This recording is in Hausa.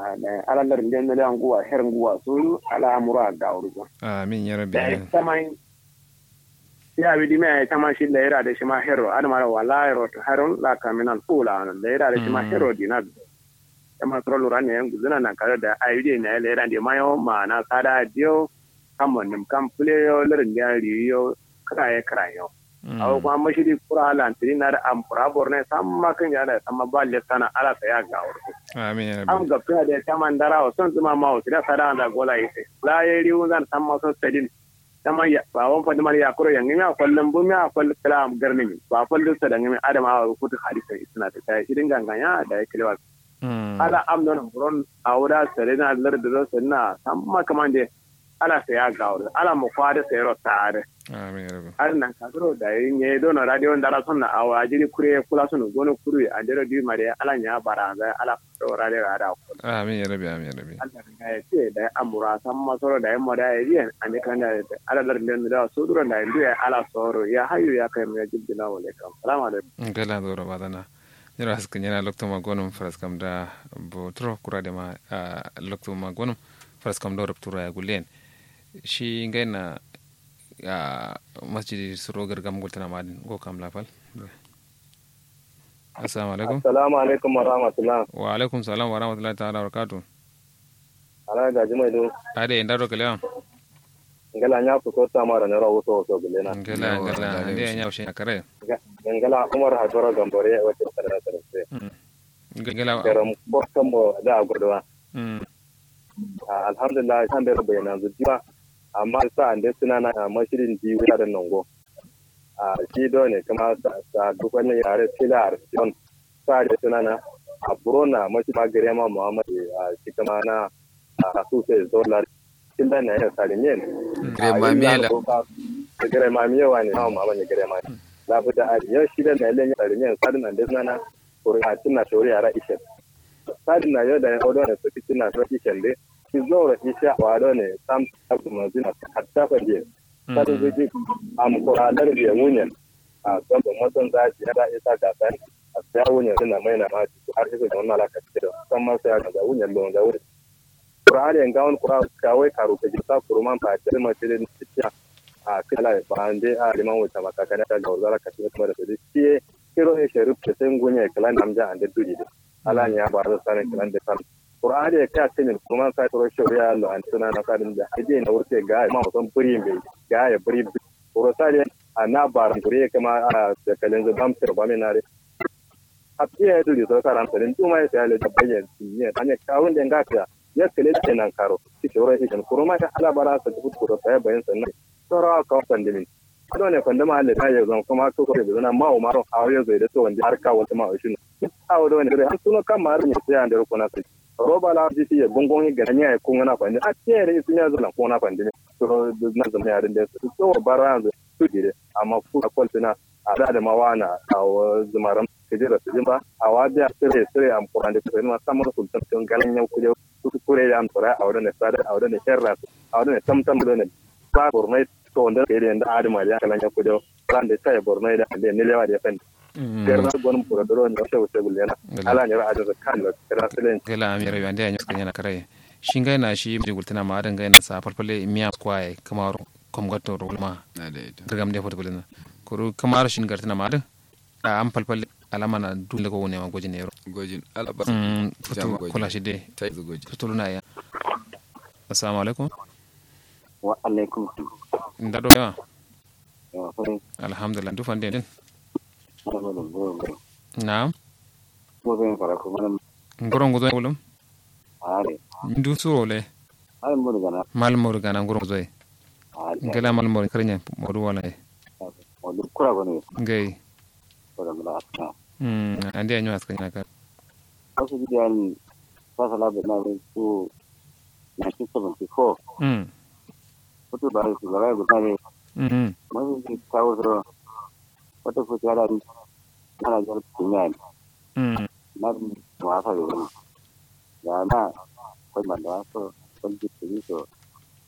da ala lar den da nguwa her nguwa so ala amura ga urgo amin ya rabbi da amin tamai ya bi dime tama shi da ira da shi ma hero adama wala hero to haron la kaminal fula da ira da shi ma hero dina tama trolo ran ne guzuna nan kare da ayude ne le ran de mayo ma na kada dio kamon nim kam pule yo lerin da riyo kraye krayo aw kuma mashiri kura ala antiri na da am kura borne samma kan ya da samma balle sana ala sa ya ga urgo amin ya rabbi am ga pina da tama ndara o son tuma ma o tira sada da gola yite la ye riu zan samma so sedin tama ya ba won fa dimar ya kuro yang mi a kwallon bu mi a kwallon kala am garni mi ba kwallon sa da mi adama a kutu hadisa suna ta kai irin ganganya da ya kilewa ala am non buron awda serena lar da sanna samma kamande ala sa ya ga urgo ala mo kwada sayro tare amin ya rabbi har nan kasoro da yin ya do na radio ndara son na awa jiri kure kula son gono kuru a jero di mare ala nya bara ga ala do radio ga da ko amin ya rabbi amin ya rabbi Allah ga ya ce da amura san masoro da yamma da yi an kan da ala dar den da so duran da ndu ya ala soro ya hayu ya kai mu jibbina wa alaikum assalamu alaikum gala doro badana nyara haska nyana lokto ma gonum faras kam da bo tro kurade ma ah, lokto ma gonum faras kam do ruptura ya gulen shi ngaina ya masjidi suro gargam gultana madin go kam lafal assalamu alaikum Assalamu alaikum wa rahmatullah. wa alaikum salam wa rahmatullahi ta'ala wa barakatuh Ala ga jimai do. ade indaro kalewa Ngala nya ku ko ta mara na rawo so so gele na. ngala ngala ande nya ushe kare Ngala Umar Hajara Gambore wa ta tsara tsara sai. ngala Garam ko kan mo da gurdawa. mm Alhamdulillah san da bayyana zuciya amma sa ande suna na mashirin ji wa da nango. A shi do ne kuma sa sa duk wani yare filar don sa da suna na a burona mashi ma gare ma Muhammad a shi kuma na a su sai zolar kin da ne ya salimien Grema miela. gare ma miye wani na ma bane gare ma la buta a yau shi da ne ya salimien sadin nan da sana ko a tinna shori ara ishe sadin na yau da odo ne su tinna shori ishe de ki zora isha wa do ne sam abu mazina hatta fa je sadin zuji am ko alar biya munyan a son da mutum za ji da isa ga sai a sai wunyan suna mai na ma har isa da wannan alaka da san ma sai ga wunyan lon da wuri Qur'ani en gawon Qur'an kawai karu ka jita kurman fa ta ma tire ni tiya a kala ba ande a liman wata maka kana ta gawzara ka tiya kuma da su tiye kiro e sharif ta sen gunya kala namja ande dudi de ala nya ba da sanin kala da kan Qur'ani ya ka tinin kurman sa toro shari'a lo an tuna na kadin da ide na wurte ga ma son buri mai ga ya buri Qur'ani sare ana baran gure kama a da kalin zubam tirba mai nare a tiye dudi so karan tinin tuma ya sai da bayyana ne anya kawun da ngaka ya kele da nan karo ki shoro shi kan kurma ta ala bara sa ku ku ta bayan sannan soro ka pandemi ado ne pandema alle ta yanzu kuma ko ko da nan ma o maro a yau zai da to wanda har ka wata ma shi a wado ne da an suno kan mar ne sai an da ko na sai roba la ji ti gongon ga nya ko ngana pande a tere sun ya zana ko na pande to na zama ya da su to bara su dire amma ku ko tana a da mawana a zumaran kejira su jimba a wabiya sire sire am kurande ko ma samar sultan tun galan yau kuje su kure da am tora a wurin sada a wurin sharra a wurin tamtam da ne ba bornai to wanda kai da adama da kalan yau kuje ran da sai bornai da ne ne lewa da fan garna gon pura doro ne sai wuce gullena ala ne ra'ada da kan da kira silen gala amira yo ande anyos kanyana kare shingai na shi mi gultana ma adan gaina sa farfale miya kwaye kamar kom gatto rulma dirgam de foto gulena kuru kamar shin gartana ma adan a am falfale alama na dole ko ne ma gojin yaro gojin alaba mm foto Jama gojin. kula shi de ta yi gojin foto luna ya assalamu alaikum wa alaikum ndado yawa salam alhamdulillah du fande den Muhammadu Gobe. na'am Gobe fara kuma ngoro ngozo wulum are. ndu surole Ai mun gana mal mor gana ngoro ngozo are. ngala mal mor karnya modu wala e Wadu kura bane ngai ko da mala ta. mm ande anyos kanyana kare Wasu bidiyan fasala da na su 1974 mm wato ba su gara guda ne mm mun ji kawo zuro wata ko ta da ana jar kunya mm na ma fa da wani da na kai man da so kun ji su so